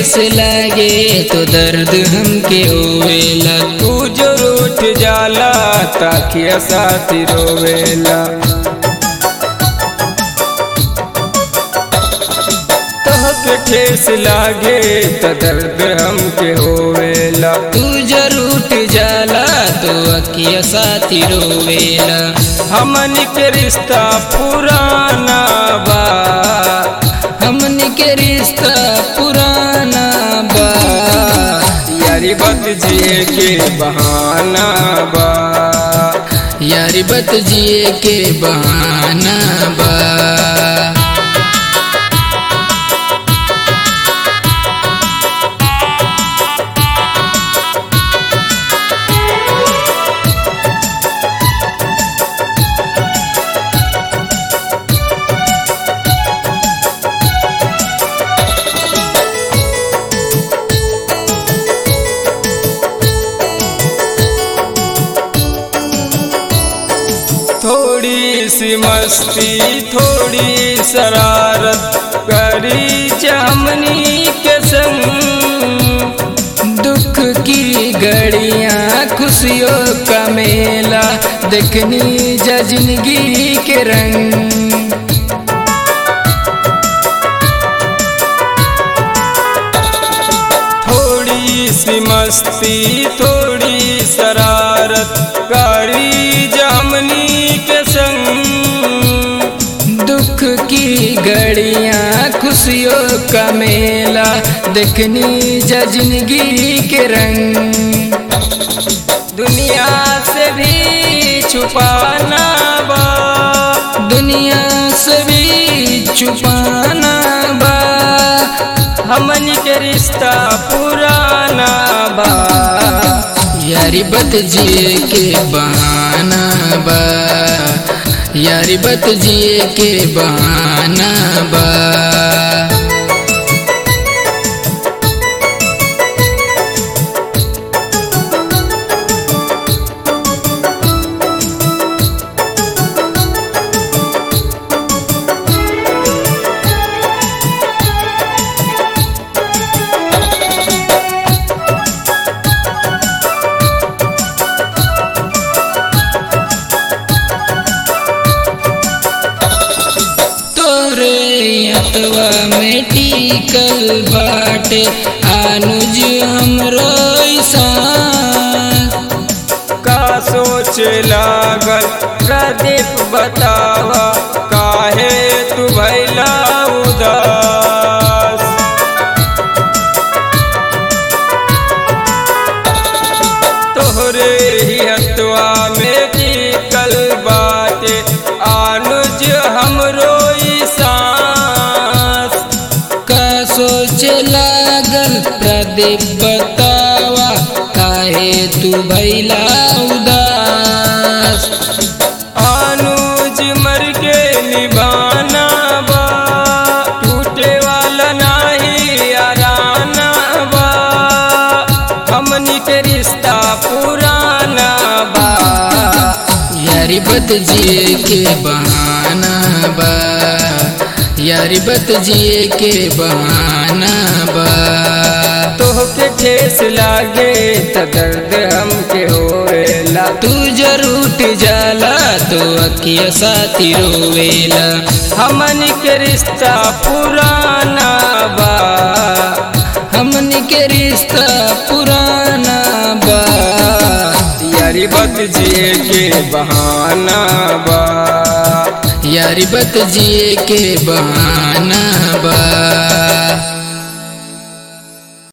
ठेस लागे तो दर्द हमके होवेला तू जो रूठ जाला ताकिया साथी रोवेला तहके ठेस लागे त दर्द हमके होवेला तू जरूर जाला तो अकिया साथी रोवेला हमन के रिश्ता पुराना बा हमन के रिश्ता पुराना बा यारी बत जिए के बहाना बा यारी बत जिए के बहाना बा थोड़ी सी मस्ती थोड़ी शरारत करी चमनी के संग दुख की घड़ियाँ खुशियों का मेला देखनी जा जिंदगी के रंग थोड़ी सी मस्ती थोड़ी शरारत करी जमनी के संग दुख की घड़ियाँ खुशियों का मेला देखनी जा जिंदगी के रंग दुनिया से भी छुपाना बा दुनिया से भी छुपाना बा हमन के रिश्ता पुराना बा यारी बत जिए के बहाना बा यारी बत जिए के बहाना बा तोरे अतवा में टिकल बाटे अनुज हमरो ईसान का सोच लागल प्रदीप बतावा काहे तू भैला उदास तोहरे ही हतवा में टिकल बाटे अनुज हमरो ई सांस का सोच लागल प्रदीप बतावा काहे तू भैला उदास अनुज मर के निभाना बा टूटे वाला नाही याराना बा हमनी के रिश्ता पुराना बा यारी बत जिए के बहाना बा यारी बत जिए के बहाना बा तोहके ठेस लागे त दर्द हमके होएला तू जरूर जाला तो अकिया साथी रोवेला हमन के रिश्ता पुराना बा हमन के रिश्ता पुराना बा यारी बत जिए के बहाना बा यारी बत जिए के बहाना बा